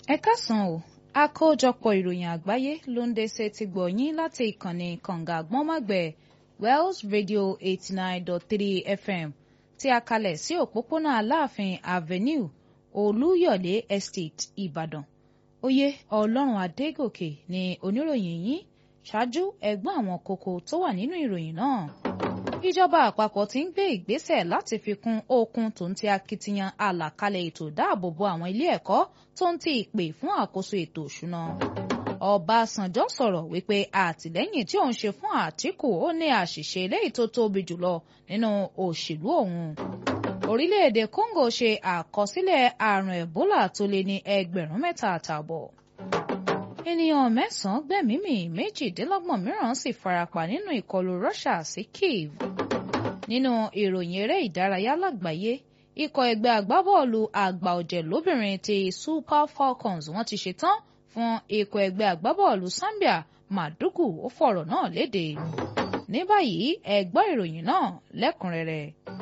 ẹ káàsán o àkójọpọ̀ ìròyìn àgbáyé ló ń dé sétí gbọ̀nyìn láti ìkànnì kànga àgbọ́nmágbẹ̀ Wells Radio eighty nine dot three FM tí a kalẹ̀ sí òpópónà Aláàfin Avenue Olúyọ̀lé Estate Ìbàdàn oyè Ọlọ́run Adégòkè ni oníròyìn yín ṣáájú ẹgbọ́n àwọn kókó tó wà nínú ìròyìn náà ìjọba àpapọ̀ ti ń gbé ìgbésẹ̀ láti fi kún okun tó ń ti akitiyan àlàkalẹ̀ ètò ìdáàbòbò àwọn ilé ẹ̀kọ́ tó ń ti ìpè fún àkóso ètò òṣùná. Ọbásanjọ́ sọ̀rọ̀ wípé àtìlẹ́yìn tí òun ṣe fún Àtíkù ó ní àṣìṣe eléyìí tó tóbi jùlọ nínú òṣèlú òun. Orílẹ̀-èdè Congo ṣe àkọsílẹ̀ àrùn Ebola tó lé ní ẹgbẹ̀rún mẹ́ta àtààbọ̀ ènìyàn mẹ́sàn-án gbẹ̀mímì méjìdínlọ́gbọ̀n mìíràn sì farapa nínú ìkọlù Russia sí Kyiv. nínú ìròyìn eré ìdárayá lágbàáyé ikọ̀ ẹgbẹ́ agbábọ́ọ̀lù àgbà ọ̀jẹ̀ lóbìnrin ti Super Falcons wọ́n ti ṣetán fún ikọ̀ ẹgbẹ́ agbábọ́ọ̀lù Zambia Madugu ó fọ̀rọ̀ náà léde. ní báyìí ẹ gbọ́ ìròyìn náà lẹ́kùnrẹ́rẹ́.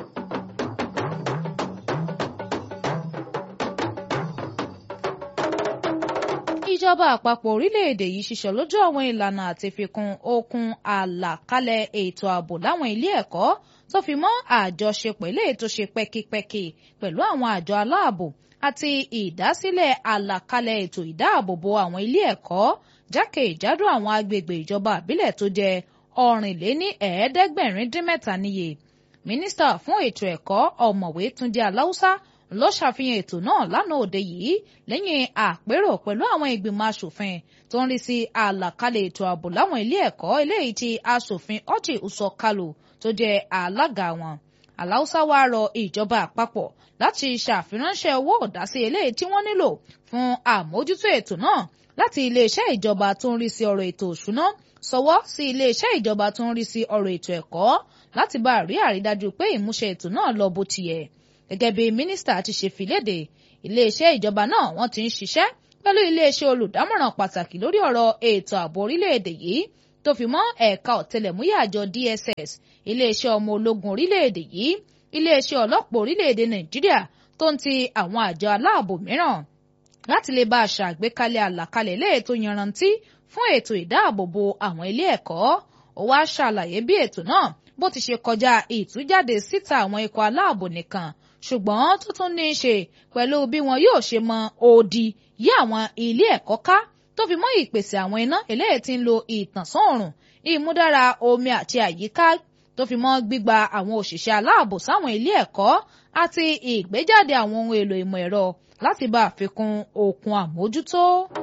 ìjọba àpapọ̀ orílẹ̀-èdè yìí ṣiṣọ́ lójú àwọn ìlànà àti fikún okun àlàkalẹ̀ ètò ààbò láwọn ilé ẹ̀kọ́ tó fi mọ́ àjọṣepọ̀ ilé ètò ṣe pẹ́kípẹ́kí pẹ̀lú àwọn àjọ aláàbò àti ìdásílẹ̀ àlàkalẹ̀ ètò ìdáàbòbò àwọn ilé ẹ̀kọ́ jákèjádò àwọn agbègbè ìjọba àbílẹ̀ tó jẹ́ ọ̀rìnléní ẹ̀ẹ́dẹ́gbẹ̀rin dín mẹ́ta níye mínísítà fún ètò ẹ̀kọ́ ọ̀mọ̀wé Túndé Aláùsá ló ṣàfihàn ètò náà lánàá òde yìí lẹ́yìn àpérò pẹ̀lú àwọn ìgbìmọ̀ asòfin tó ń rí sí àlàkalẹ̀ ètò ààbò láwọn ilé ẹ̀kọ́ eléyìí tí asòfin Orji Usor Kalu tó jẹ́ alága wọn. Aláùsá wá rọ ìjọba àpapọ̀ láti ṣàfiránṣẹ́ owó ọ̀dásí eléyìí tí wọ́n nílò fún àmójútó ètò náà láti iléeṣẹ́ ìjọba tó ń rí sí ọ̀rọ̀ ètò òṣùná sọwọ́ sí iléeṣẹ́ ìjọba tó ń rí sí ọ̀rọ̀ ètò ẹ̀kọ́ láti bá rí àrídájú pé ìmúṣẹ ètò náà lọ bó ti yẹ gẹ́gẹ́ bí mínísítà ti ṣe fìlédè iléeṣẹ́ ìjọba náà wọ́n ti ń ṣiṣẹ́ pẹ̀lú iléeṣẹ́ olùdámọ̀ràn pàtàkì lórí ọ̀rọ̀ ètò ààbò orílẹ̀-èdè yìí tó fi mọ́ ẹ̀ka ọ̀tẹlẹ̀múyẹ́ àjọ DSS iléeṣẹ́ ọmọ ológun orílẹ̀-èdè yìí iléeṣẹ́ ọlọ́pàá orílẹ̀-èdè Nàìjíríà tó ń ti àwọn àjọ aláàbò mìíràn láti lè bá a ṣàgbékalẹ̀ àlàkalẹ̀ léètò yanrantí fún ètò ìdáàbòbò àwọn ilé ẹ̀kọ́ ó wá ṣàlàyé bí ètò náà bó ti ṣe kọjá ìtújáde síta àwọn ikọ̀ aláàbò nìkan ṣùgbọ́n tó tún ní í ṣe pẹ̀lú bí wọn yóò ṣe mọ odi yí àwọn ilé ẹ̀kọ́ ká tó fi mọ́ ìpèsè àwọn iná eléyìí tí ń lo ìtànsán òòrùn ìmúdára omi àti àyíká tó fi mọ́ gbígba àwọn òṣìṣẹ́ aláàbò sáwọn ilé ẹ̀kọ́ àti ìgbéjáde àwọn ohun èlò ìmọ̀ ẹ̀rọ láti bá àfikún okun àmójútó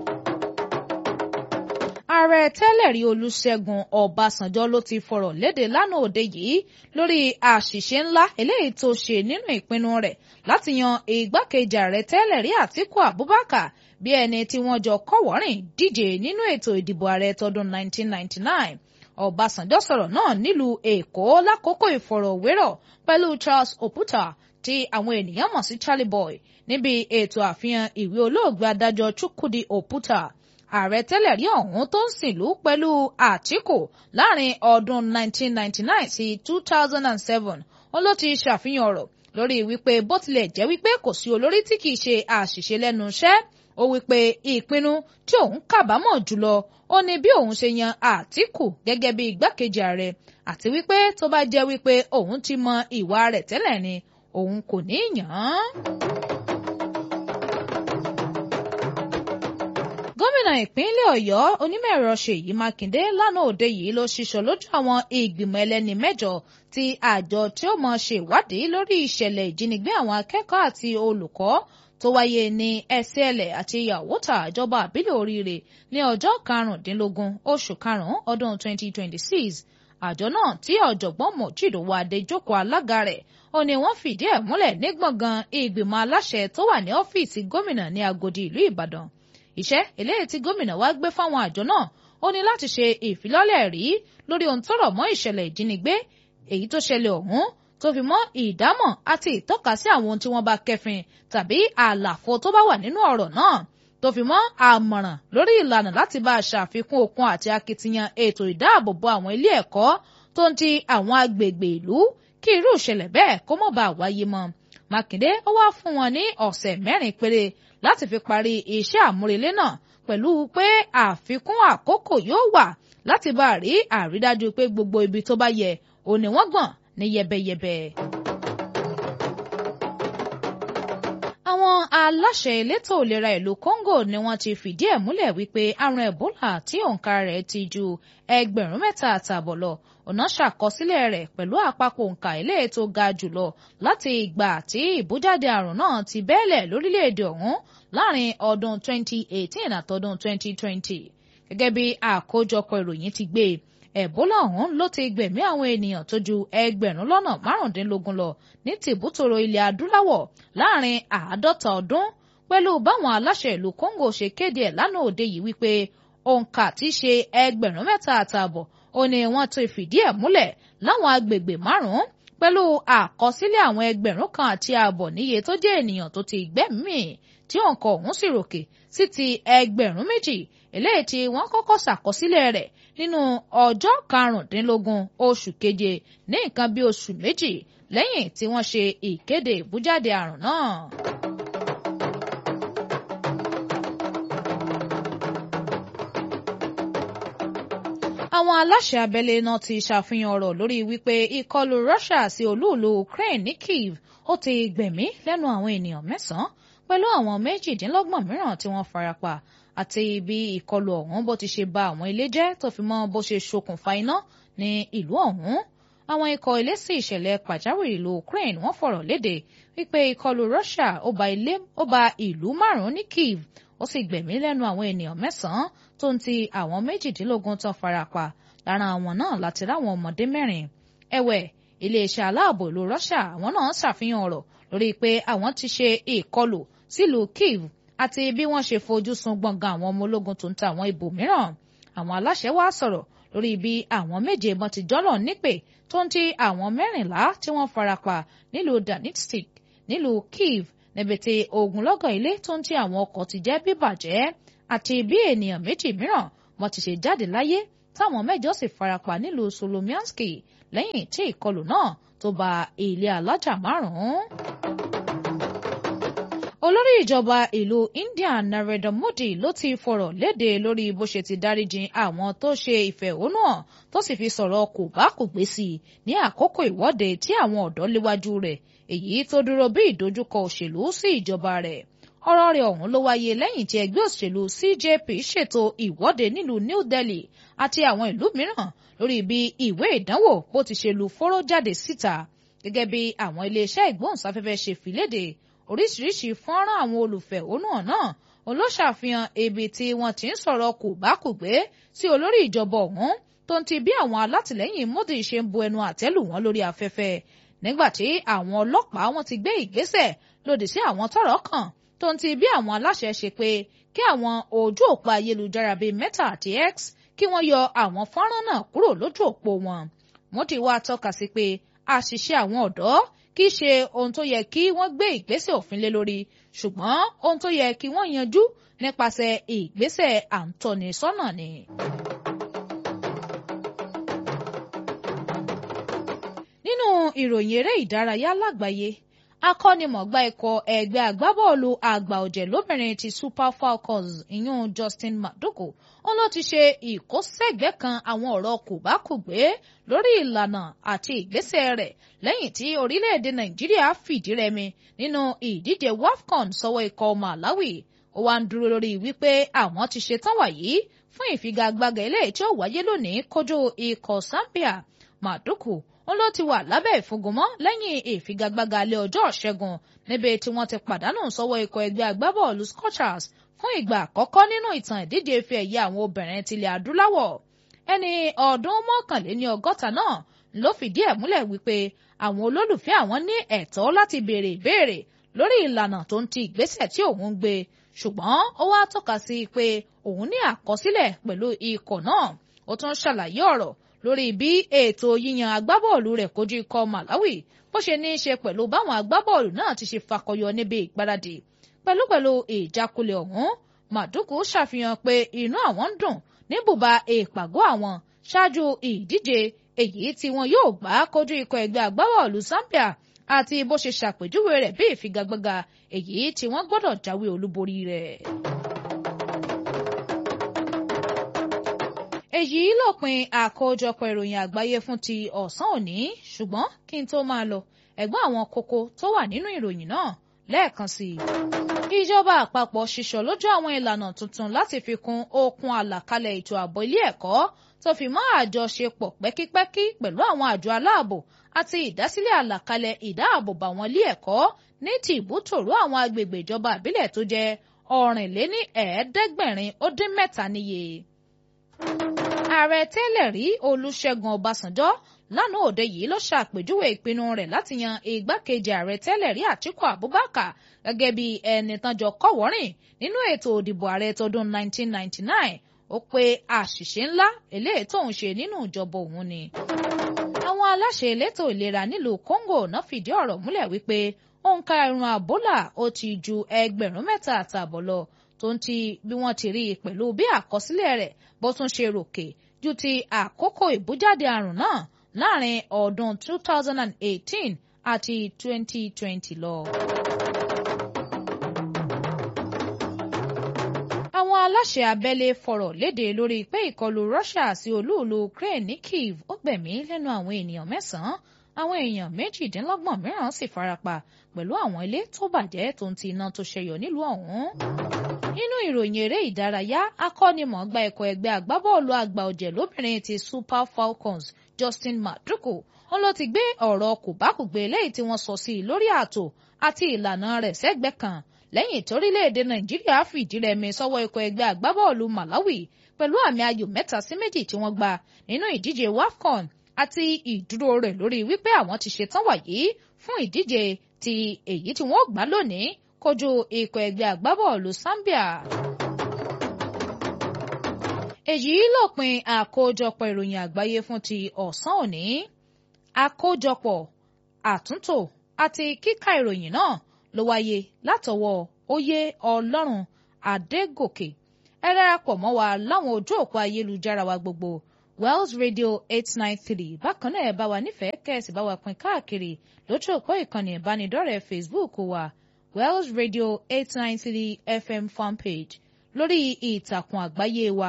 ààrẹ tẹ́lẹ̀ rí olúṣẹ́gun ọbásanjọ́ ló ti fọ̀rọ̀ léde lánàá òde yìí lórí àṣìṣe ńlá eléyìí tó ṣe nínú ìpinnu rẹ̀ láti yan igbákejì ààrẹ tẹ́lẹ̀ rí àtíkù abubakar bí ẹni tí wọ́n jọ kọ́wọ́rìn díje nínú ètò ìdìbò ààrẹ tọdún 1999 ọbásanjọ́ sọ̀rọ̀ náà nílùú èkó lákòókò ìfọ̀rọ̀wérọ̀ pẹ̀lú charles oputa tí àwọn ènìyàn mọ̀ sí charlie boy níbi ètò àfihàn ìwé olóògbé adájọ́ chukwudi oputa ààrẹ tẹ́lẹ̀ rí ọ̀hún tó ń sìnlú pẹ̀lú àtìkù láàrin ọdún 1999 sí 2007 ó ló ti ṣàfihàn ọ̀rọ̀ lórí wípé bó tilẹ̀ jẹ́ wípé kò sí olórí tí kìí ṣe àṣìṣe lẹ́nu iṣẹ́ ó wípé ìpinnu tí òun kábàámọ̀ jùlọ ó ní bí òun ṣe yan àtìkù gẹ́gẹ́ bí igbákejì ààrẹ àti wípé tó bá jẹ́ wípé òun ti mọ ìwà rẹ̀ tẹ́lẹ̀ ni òun kò ní yàn án. gómìnà ìpínlẹ̀ ọ̀yọ́ onímọ̀-ẹ̀rọ ṣèyí mákindé lánàá òde yìí ló ṣiṣọ́ lójú àwọn ìgbìmọ̀ ẹlẹ́ni mẹ́jọ tí àjọ tí ó mọ̀ ṣèwádìí lórí ìṣẹ̀lẹ̀ ìjínigbé àwọn akẹ́kọ̀ọ́ àti olùkọ́ tó wáyé ní ẹsẹ̀lẹ̀ àti yàwótà ìjọba àbílẹ̀ oríire ní ọjọ́ karùndínlógún oṣù karùn-ún ọdún 2026 àjọ náà tí ọ̀jọ̀gbọ́n mojido wà adéjókòó alága rẹ̀ ó ní wọ́n fìdí ẹ̀ múlẹ̀ ní gbọ̀ngàn ìgbìmọ̀ aláṣẹ tó wà ní ọ́fíìsì gómìnà ní agodi ìlú ìbàdàn iṣẹ́ eléyìí tí gómìnà wá gbé fáwọn àjọ náà ó ní láti ṣe ìfilọ́lẹ̀ rí lórí ohun tó rọ̀ mọ́ ìṣẹ̀lẹ̀ ìjínigbé èyí tó ṣẹlẹ̀ ọ̀hún tó fi mọ́ ìdámọ̀ àti ìtọ́kasí àwọn ohun tí wọ́n bá kẹfin tàbí àlàfo tó bá wà nínú ọ̀rọ̀ náà tó fi mọ́ àmọ̀ràn lórí ìlànà láti bá a ṣàfikún okun àti akitiyan ètò ìdáàbòbò àwọn ilé ẹ̀kọ́ tó ń ti àwọn agbègbè ìlú kí irú ìṣẹ̀lẹ̀ bẹ́ẹ̀ kó mọ̀ bá wáyé mọ́ Mákindé ó wá fún wọn ní ọ̀sẹ̀ mẹ́rin péré láti fi parí iṣẹ́ àmúrelé náà pẹ̀lú pé àfikún àkókò yóò wà láti bá a rí àrídájú pé gbogbo ibi tó bá yẹ òní wọ́n gbọ̀n ní yẹbẹyẹbẹ. àwọn aláṣẹ elétò ìlera ìlú Congo ni wọ́n ti fìdí ẹ̀ múlẹ̀ wípé àrùn Ebola tí òǹkà rẹ̀ ti ju ẹgbẹ̀rún mẹ́ta àtààbọ̀ lọ ọ̀nà ṣàkọsílẹ̀ rẹ̀ pẹ̀lú àpapọ̀ òǹkà ilé tó ga jùlọ láti ìgbà tí ìbújáde àrùn náà ti bẹ́ẹ̀lẹ̀ lórílẹ̀‐èdè ọ̀hún láàrin ọdún 2018 àtọdún 2020 gẹ́gẹ́ bí àkójọpọ̀ ìròyìn ti gbé Ebola ọ̀hún ló ti gbẹ̀mí àwọn ènìyàn tó ju ẹgbẹ̀rún lọ́nà márùndínlógún lọ ní tìbútòrò ilẹ̀ adúláwọ̀ láàrin àádọ́ta ọdún pẹ̀lú báwọn aláṣẹ ìlú Congo ṣe kéde ẹ̀ lánàá òde yìí wípé òǹkà tí í ṣe ẹgbẹ̀rún mẹ́ta àtààbọ̀ ó ní wọ́n ti fìdí ẹ̀ múlẹ̀ láwọn agbègbè márùn-ún pẹ̀lú àkọsílẹ̀ àwọn ẹgbẹ̀rún kan àti ààbọ̀ níye tó jẹ́ ènìyàn tó ti gbẹ́mìí tí òǹkà ọ̀hún sì ròkè sí ti ẹgbẹ̀rún méjì eléyìí tí wọ́n kọ́kọ́ ṣàkọsílẹ̀ rẹ̀ nínú ọjọ́ karùndínlógún oṣù keje ní nǹkan bí oṣù méjì lẹ́yìn tí wọ́n ṣe ìkéde ìbújáde àrùn náà. àwọn aláṣẹ abẹ́lé náà ti ṣàfihàn ọ̀rọ̀ lórí wípé ìkọlù Russia sí olúùlú Ukraine ní Kyiv ó ti gbẹ̀mí lẹ́nu àwọn ènìyàn mẹ́sàn-án pẹ̀lú àwọn méjìdínlọ́gbọ̀n mìíràn tí wọ́n farapa àti bí ìkọlù ọ̀hún bó ti ṣe ba àwọn ilé jẹ́ tó fi mọ́ bó ṣe ṣokùnfà iná ní ìlú ọ̀hún àwọn ikọ̀ eléṣì ìṣẹ̀lẹ̀ pàjáwìrì ìlú Ukraine wọ́n fọ̀rọ̀ léde wípé ìkọlù Russia ó ba ìlú márùn-ún ní Kyiv ó sì gbẹ̀mí lẹ́nu àwọn ènìyàn mẹ́sàn-án tó ń ti àwọn méjìdínlógún tán farapa lára àwọn náà láti ráwọn ọmọdé mẹ́rin ẹ̀wẹ̀ iléeṣẹ́ aláàbò ìlú Russia àwọn náà ṣàfihàn ọ̀rọ̀ lórí pé àwọn ti ṣe ìkọlù sílùú Kyiv àti bí wọ́n ṣe fojú sun gbọ̀ngàn àwọn ọmọ ológun tó ń ta àwọn ibòmíràn àwọn aláṣẹ wá sọ̀rọ̀ lórí bí àwọn méje ìbọn ti jọ́lọ̀ nípè tó ń ti àwọn mẹ́rìnlá tí wọ́n farapa nílùú Donetsk nílùú Kyiv níbi tí ogunlọ́gọ̀ ilé tó ń ti àwọn ọkọ̀ ti jẹ́ bíbàjẹ́ àti bí ènìyàn méjì mìíràn wọ́n ti ṣe jáde láyé táwọn mẹ́jọ sì farapa nílùú Solomiansk lẹ́yìn tí ìkọlù náà tó ba ilé alájà márùn-ún olórí ìjọba ìlú India Narendra Modi ló ti fọ̀rọ̀ léde lórí bó ṣe ti dáríjìn àwọn tó ṣe ìfẹ̀hónúhàn tó sì fi sọ̀rọ̀ kò bá kò gbé sí i ní àkókò ìwọ́de tí àwọn ọ̀dọ́ léwájú rẹ̀ èyí tó dúró bí ìdojúkọ òṣèlú sí ìjọba rẹ̀ ọ̀rọ̀ rẹ̀ ọ̀hún ló wáyé lẹ́yìn tí ẹgbẹ́ òṣèlú CJP ṣètò ìwọ́de nílùú New Delhi àti àwọn ìlú mìíràn lórí bí ìwé ìdánwò bó ti ṣe lu fọ́rọ́ jáde síta gẹ́gẹ́ bí àwọn iléeṣẹ́ ìgbóhùnsáfẹ́fẹ́ ṣe fi léde oríṣiríṣi fọ́nrán àwọn olùfẹ̀hónúhàn náà olóṣàfihàn ibi tí wọ́n ti ń sọ̀rọ̀ kòbákùgbé sí olórí ìjọba ọ̀hún tó ń ti bí àwọn alátìlẹ́yìn Modi ṣe ń bu ẹnu àtẹ́lù wọn lórí afẹ́fẹ́ nígbà tí àwọn ọlọ́pàá wọn ti gbé ìgbésẹ̀ lòdì sí àwọn tọ́rọ̀ kàn tó ń ti bí àwọn aláṣẹ ṣe pé kí àwọn ojú òpó ayélujára bíi Meta àti X kí wọ́n yọ àwọn fọ́nrán náà kúrò lójú òpó wọn Modi wá tọ́ka sí pé àṣìṣe àwọn ọ̀dọ́ kì í ṣe ohun tó yẹ kí wọ́n gbé ìgbésẹ̀ òfin lé lórí ṣùgbọ́n ohun tó yẹ kí wọ́n yanjú nípasẹ̀ ìgbésẹ̀ àǹtọ́nisọ́nà ni. nínú ìròyìn eré ìdárayá lágbàáyé akọ́nimọ̀gbá ikọ̀ ẹgbẹ́ agbábọ́ọ̀lù àgbà ọ̀jẹ̀ lóbìnrin ti Super Falcons ìyún Justin Madugu wọn ló ti ṣe ìkóṣẹ́gbẹ́ kan àwọn ọ̀rọ̀ kòbákùgbé lórí ìlànà àti ìgbésẹ̀ rẹ̀ lẹ́yìn tí orílẹ̀-èdè Nàìjíríà fìdí rẹmi nínú ìdíje WAFCON sọ́wọ́ ikọ̀ Malawi ó wá ń dúró lórí wípé àwọn ti ṣetán wàyí fún ìfigagbága eléyìí tí ó wáyé lónìí kojú ikọ̀ Zambia Madugu wọn ló ti wà lábẹ́ ìfúngunmọ́ lẹ́yìn ìfigagbága alẹ́ ọjọ́ ṣẹ́gun níbi tí wọ́n ti pàdánù sọ́wọ́ ikọ̀ ẹgbẹ́ agbábọ́ọ̀lù Scorchers fún ìgbà àkọ́kọ́ nínú ìtàn ìdíje ife ẹ̀yẹ àwọn obìnrin tilẹ̀ adúláwọ̀ ẹni ọdún mọ́kànléní ọgọ́ta náà ló fìdí ẹ̀ múlẹ̀ wípé àwọn olólùfẹ́ àwọn ní ẹ̀tọ́ láti béèrè ìbéèrè lórí ìlànà tó ń ti ìgbésẹ̀ tí òun ń gbé ṣùgbọ́n ó wá tọ́ka sí pé òun ní àkọsílẹ̀ pẹ̀lú ikọ̀ náà ó tún ṣàlàyé ọ̀rọ̀ lórí bí ètò yíyan agbábọ́ọ̀lù rẹ̀ kojú ikọ̀ Malawi bó ṣe ní í ṣe pẹ̀lú báwọn agbábọ́ọ̀lù náà ti ṣe fakọyọ níbi ìgbáradì pẹ̀lúpẹ̀lú ìjákulẹ̀ ọ̀hún Madugu ṣàfihàn pé inú àwọn ń dùn ní bùbá ìpàgọ́ àwọn ṣáájú ìdíje èyí tí wọn yóò gbá kojú ikọ̀ ẹgbẹ́ agbábọ́ọ̀lù Zambia àti bó ṣe ṣàpèjúwe rẹ̀ bí ìfigagbága èyí tí wọ́n gbọ́dọ̀ jáwé olúborí rẹ̀. èyí lópin àkójọpọ̀ ìròyìn àgbáyé fún ti ọ̀sán òní ṣùgbọ́n kí n tó máa lọ ẹ̀gbọ́n àwọn kókó tó wà nínú ìròyìn náà lẹ́ẹ̀kan sí i. ìjọba àpapọ̀ ṣiṣọ́ lójú àwọn ìlànà tuntun láti fi kún okun àlàkalẹ̀ ètò ààbò ilé ẹ̀kọ́ tó fi mọ́ àjọṣepọ̀ pẹ́kípẹ́kí pẹ̀lú àwọn àjọ aláàbò àti ìdásílẹ̀ àlàkalẹ̀ ìdáàbòbò àwọn ilé ẹ̀kọ́ ní ti ìbútòrò àwọn agbègbè ìjọba àbílẹ̀ tó jẹ́ ọ̀rìnléní ẹ̀ẹ́dẹ́gbẹ̀rin ó dín mẹ́ta níye. ààrẹ tẹ́lẹ̀ rí olúṣẹ́gun ọbásanjọ́ lánàá òde yìí ló ṣàpèjúwe ìpinnu rẹ̀ láti yan igbákejì ààrẹ tẹ́lẹ̀ rí àtíkù abubakar gẹ́gẹ́ bí ẹni tán jọ kọ́wọ́rìn nínú ètò òdìbò ààrẹ tọdún 1999 ó pe àṣìṣe ńlá eléyìí tóun ṣe nínú ìjọba òun ni. àwọn aláṣẹ elétò ìlera nílùú congo náà fìdí ọ̀rọ̀ múlẹ̀ wípé òǹkà ìrùn àbólà ó ti ju ẹgbẹ̀rún mẹ́ta àtààbọ̀ lọ tó ń ti bí wọ́n ti rí i pẹ̀lú bí àkọsílẹ̀ rẹ̀ bó tún ṣe ròkè ju ti àkókò ìbújáde àrùn náà láàrin ọdún 2018 àti 2020 lọ. àwọn aláṣẹ abẹ́lé fọ̀rọ̀ léde lórí pé ìkọlù Russia sí olúùlú Ukraine ní Kyiv ó gbẹ̀mí lẹ́nu àwọn ènìyàn mẹ́sàn-án àwọn èèyàn méjìdínlọ́gbọ̀n mìíràn sì farapa pẹ̀lú àwọn ilé tó bàjẹ́ tó ń ti iná tó ṣẹyọ nílùú ọ̀hún. nínú ìròyìn eré ìdárayá akọ́nimọ̀ọ́gbá ẹ̀kọ́ ẹgbẹ́ agbábọ́ọ̀lù àgbà ọ̀jẹ̀ lóbìnrin ti Super Falcons Justin Maduku wọn ló ti gbé ọ̀rọ̀ kòbákùgbé eléyìí tí wọ́n sọ sí i lórí ààtò àti ìlànà rẹ̀ sẹ́gbẹ́ kan lẹ́yìn torílẹ̀-èdè Nàìjíríà fìdí rẹmi sọ́wọ́ ikọ̀ ẹgbẹ́ agbábọ́ọ̀lù Malawi pẹ̀lú àmì ayò mẹ́ta sí méjì tí wọ́n gbà nínú ìdíje WAFCON àti ìdúró rẹ̀ lórí wípé àwọn ti ṣetán wàyí fún ìdíje ti èyí tí wọ́n gbá lónìí kojú ikọ̀ ẹgbẹ́ agbábọ́ọ̀lù Zambia. èyí lópin àkójọpọ̀ ìròyìn àgbáyé fún ti ọ̀sán òní àkójọpọ̀ àtúntò àti kíka ìròyìn náà ló wáyé látọwọ́ oyè ọlọ́run adégòkè ẹ darapọ̀ mọ́ wa láwọn ojú òpó ayélujára wa gbogbo Wells Radio eight nine three bákan náà ẹ bá wa nífẹ̀ẹ́ kẹ́sì bá wa pín káàkiri lójú òpó ìkànnì ìbánidọ́rẹ̀ẹ́ Facebook wa Wells Radio eight nine three FM fanpage lórí ìtàkùn àgbáyé wa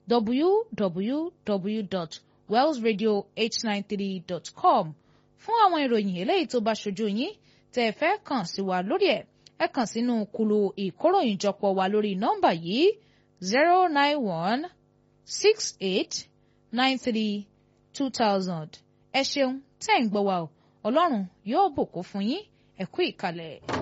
www.wellsradio893.com fún àwọn ìròyìn eléyìí tó bá ṣojú yín tẹ́ ẹ fẹ́ kàn sí wa lórí ẹ̀ ẹ kàn sínú kulu ìkóròyìnjọpọ̀ wa lórí nọ́mbà yìí zero nine one six eight nine three two thousand ẹ ṣeun tẹ́ ń gbọ́ wa o ọlọ́run yóò bùkún fún yín ẹ kú ìkàlẹ̀.